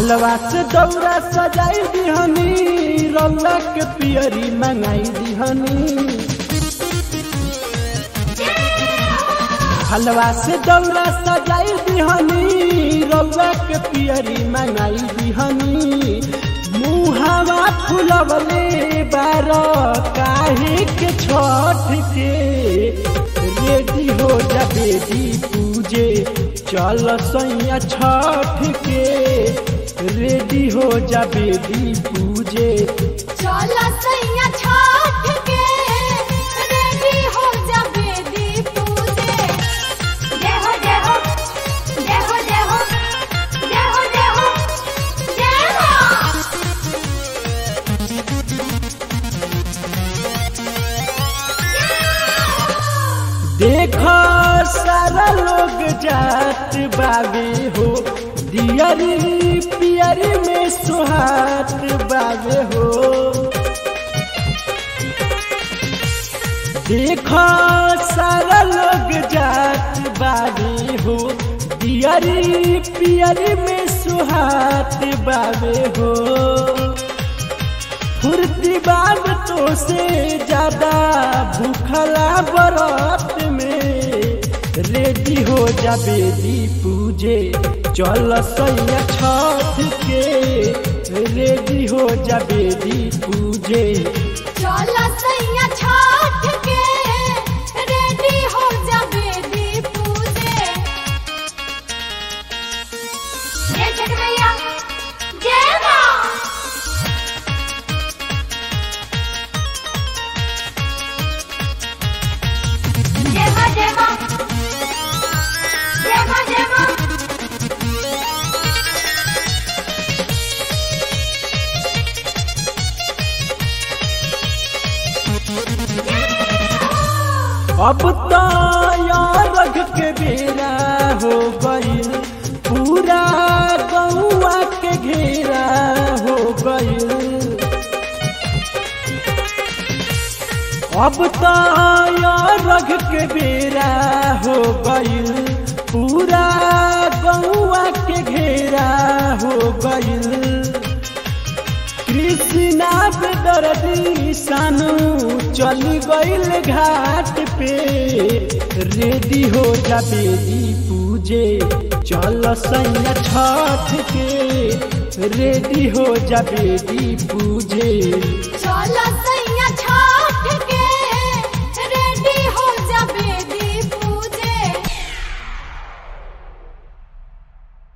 हलवा से दौरा सजाई दिहनी रौला के पियरी मंगाई दिहनी हलवा से दौरा सजाई दिहनी रौला के पियरी मंगाई दिहनी मुहावा फुलवले बार काहे के छठ के रेडी हो जा बेदी पूजे चल सैया छठ के रेडी हो जा बेदी पूजे चला सैया छठ के रेडी हो जा बेदी पूजे जय हो जय हो जय हो जय हो जय हो जय हो जय हो देखो सारा लोग जात बाबे हो दियरी पियरी में सुहात बाबे हो देखो सारा लोग जात बाबे हो दियरी पियरी में सुहात बाबे हो फुर्ती बाब तो से ज्यादा भूखला बरत में रेडी हो जा बेदी पूजे चल सैया छठ के रेडी हो जा बेदी पूजे चला सैया छठ के रेडी हो जा बेदी पूजे जय छठ मैया जय मां जय मां जय मां जय मां जय मां अब तो यारग के बेरा हो गईल पूरा गौआ के घेरा हो गईल अब तो यारग के बेरा हो गईल पूरा गौआ के घेरा हो गईल कृष्णा पे दर्दी सानू चली गईल घाट पे रेडी हो जा बेदी पूजे चल सैया छठ के रेडी हो जा बेदी पूजे चला